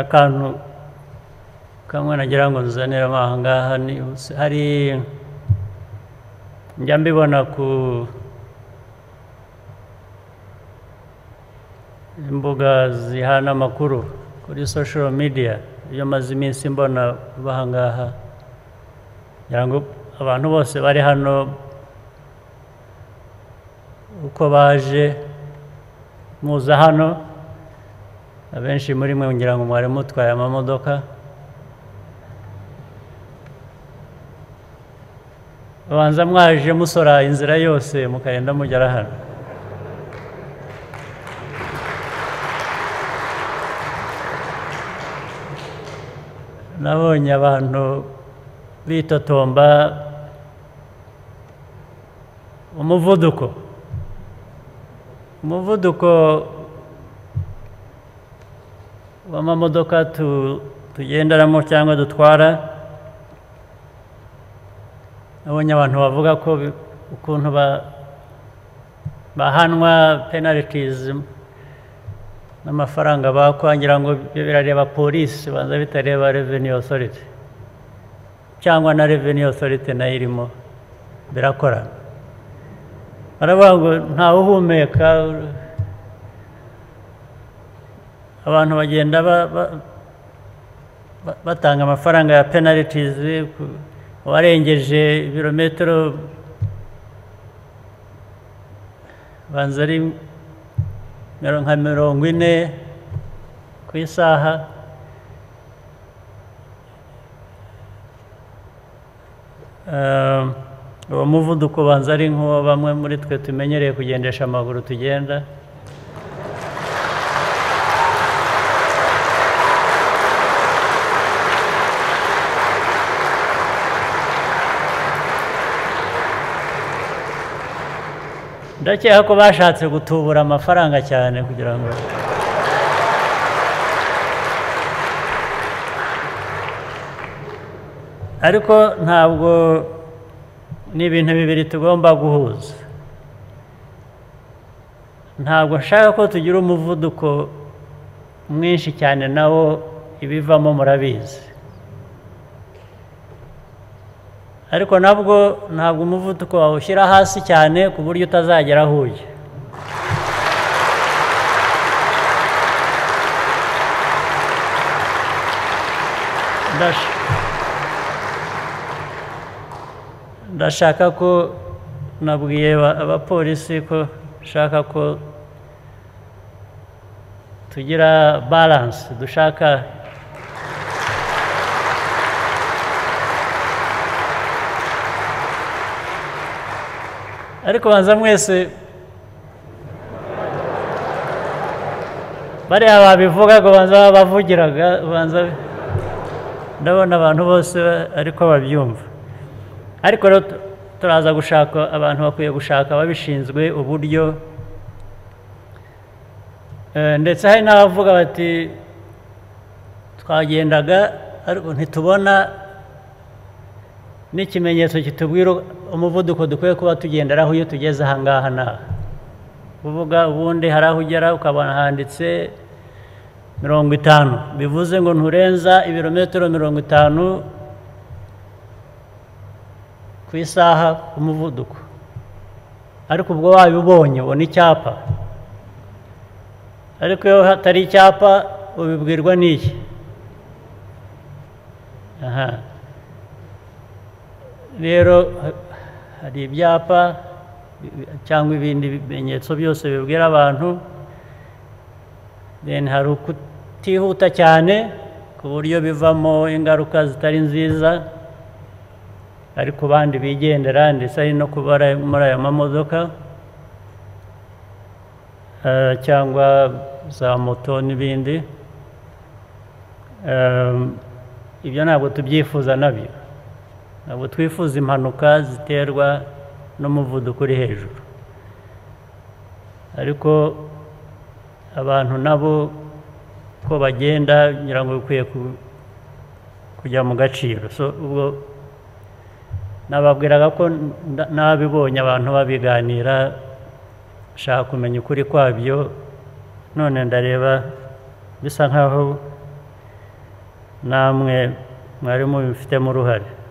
akantu kamwe nagira ngo nzanire amaha ngaha ni hari njya mbibona ku imbuga zihana amakuru kuri social media iyo maze iminsi mbona baha ngaha ngira ngo abantu bose bari hano uko baje muza hano abenshi muri mwe ngira ngo mwari mutwaye amamodoka babanza mwaje musora inzira yose mukagenda mugera hano nabonye abantu bitotomba umuvuduko umuvuduko w'amamodoka tu- tugenderamo cyangwa dutwara nabonye abantu bavuga ko bi- ukuntu ba- bahanwa penalitizi n'amafaranga bakwa ngira ngo ibyo birareba polisi banza bitareba revenue authority cyangwa na revenue authority nayo irimo birakorana baravuga ngo ntawe uhumeka abantu bagenda ba- ba- ba- batanga amafaranga ya penalties ku- uwarengeje ibirometero banza ari miro- nka mirongo ine ku isaha Eh, uwo muvuduko ubanza ari nk'uwo bamwe muri twe tumenyereye kugendesha amaguru tugenda ndakeka ko bashatse gutubura amafaranga cyane kugira ngo ariko ntabwo ni ibintu bibiri tugomba guhuza ntabwo nshaka ko tugira umuvuduko mwinshi cyane nawo ibivamo murabizi ariko nabwo ntabwo umuvuduko wawushyira hasi cyane ku buryo utazagera aho ujya Ndash- ndashaka ko nabwiye aba- abapolisi ko nshaka ko tugira baranse dushaka ariko banza mwese bariya babivuga ngo banza babavugiraga banza ndabona abantu bose ba- ariko babyumva ariko rero tu- turaza gushaka abantu bakwiye gushaka babishinzwe uburyo Eh, ndetse hari n'abavuga bati twagendaga ariko ntitubona n'ikimenyetso kitubwira umuvuduko dukwiye kuba tugenderaho iyo tugeze aha ngaha naha kuvuga ubundi hari aho ugera ukabona handitse mirongo itanu bivuze ngo nturenza ibirometero mirongo itanu ku isaha ku muvuduko ariko ubwo wabibonye ubona icyapa ariko iyo hatari icyapa ubibwirwa n'iki aha rero ha- hari ibyapa bi- bi- cyangwa ibindi bimenyetso byose bibwira abantu then hari ukutihuta cyane ku buryo bivamo ingaruka zitari nziza ari ku bandi bigendera ndetse ari no kuba ari muri aya mamodoka eh, cyangwa za moto n'ibindi Eh, ibyo ntabwo tubyifuza nabyo ntabwo twifuza impanuka ziterwa n'umuvuduko uri hejuru ariko abantu nabo ko bagenda ngira ngo bikwiye ku- kujya mu gaciro so ubwo nababwiraga ko nda- nabibonye abantu babiganira nshaka kumenya ukuri kwabyo none ndareba bisa nkaho namwe mwarimu bifitemo uruhare